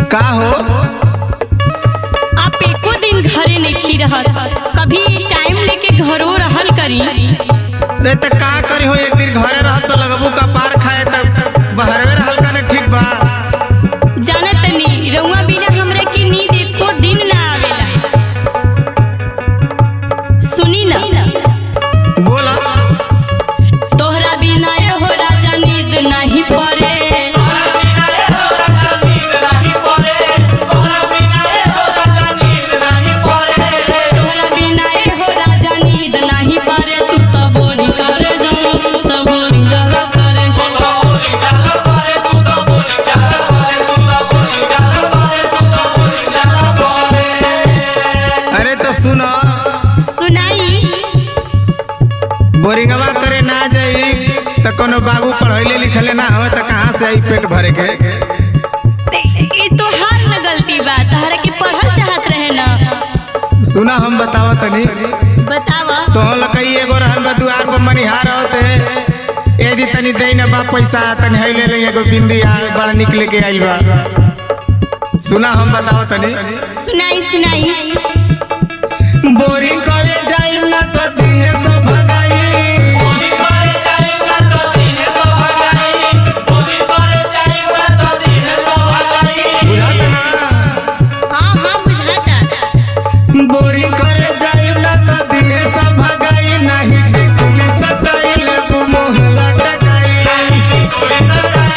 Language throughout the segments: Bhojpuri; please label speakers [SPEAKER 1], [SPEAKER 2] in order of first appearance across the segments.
[SPEAKER 1] का हो
[SPEAKER 2] आप एको दिन घरे नहीं रहत कभी टाइम लेके घरो रहल करी
[SPEAKER 1] रे त का करी हो एक दिन घरे रहब तो लगबू का पार खाए त बहरवे रहल का ने ठीक बा
[SPEAKER 2] जाना तनी रउआ बिना हमरे की नींद एको दिन ना आवेला सुनी ना
[SPEAKER 1] बोला
[SPEAKER 2] तोहरा बिना ए हो राजा नींद नहीं पड़े तोहरा बिना ए हो राजा नींद नहीं पड़े तू तो बोली करे जाओ तू तो बोली जरा करे
[SPEAKER 1] अरे तो सुन
[SPEAKER 2] सुनाई
[SPEAKER 1] बोरिंगवा करे ना जाई त कोनो बाबू पढ़ैले लिखले ना हो त कहाँ से आई पेट भरे के
[SPEAKER 2] ते ई तो हार न गलती बा तहरा के पढ़ल चाहत रहे ना
[SPEAKER 1] सुना हम बतावा तनी
[SPEAKER 2] बतावा
[SPEAKER 1] तो लकई एगो रहल बा दुआर पर मनिहार होते ए जी तनी दे ना बा पैसा तनी है ले ले एगो बिंदी आ बड़ा निकले के आइल बा सुना हम बतावा तनी
[SPEAKER 2] सुनाई सुनाई
[SPEAKER 1] बोरिंग करे जाई ना तो दिहे सो भगाई बुझात ना
[SPEAKER 2] हाँ हाँ बुझाता
[SPEAKER 1] बोरिंग करे जाई ना तो दिहे सो भगाई नहीं टिकुली सताई ले मोहला टकाई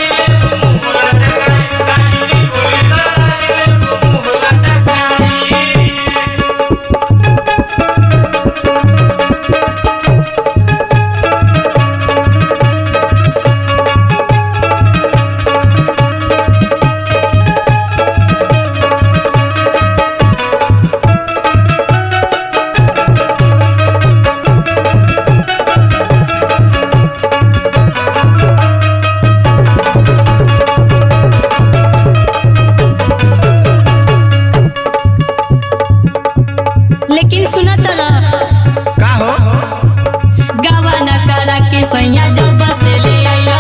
[SPEAKER 2] लेकिन सुना तला
[SPEAKER 1] का हो
[SPEAKER 2] गावा न करा के सैया जब से ले आइला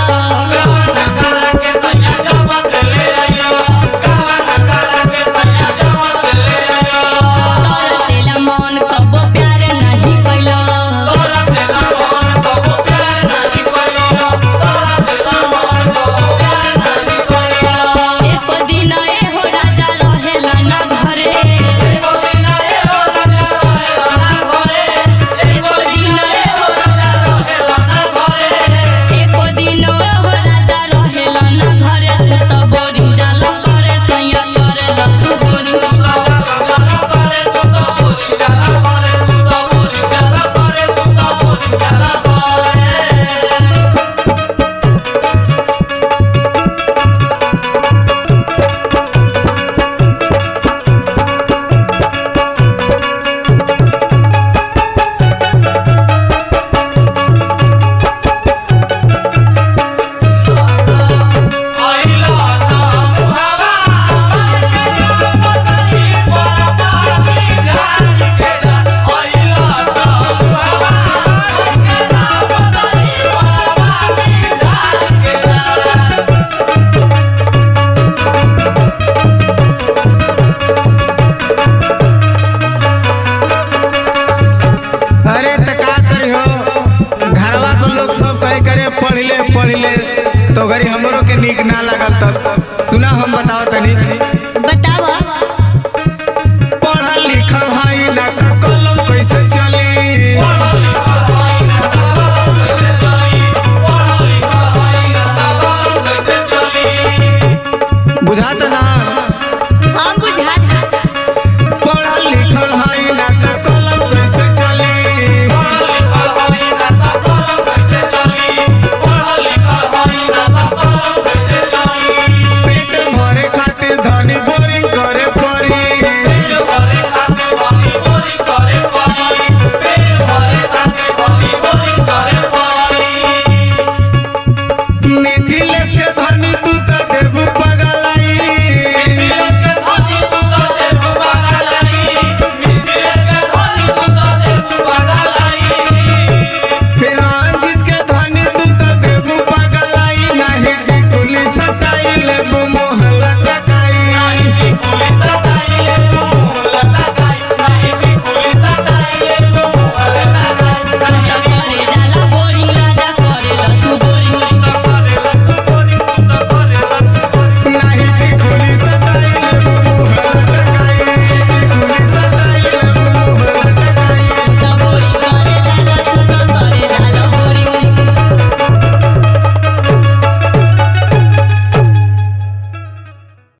[SPEAKER 2] तरसेला मन कबो प्यार नहीं कैला एको दिन ए हो राजा रहेला ना घरे एको दिन ए हो एको दिन ए हो राजा रहेला ना घरे तू तो बोरिंग जाला करे सैया करे लतू बोरिंग
[SPEAKER 1] अरे त का करी हो घरवा को लोग सब कहे करे पढ़ ले पढ़ ले तो घरी हमरो के नीक ना लागल तब सुना हम बताओ तनी
[SPEAKER 2] बतावा
[SPEAKER 1] पढ़ल लिखल हई ना त कलम कैसे चली बुझात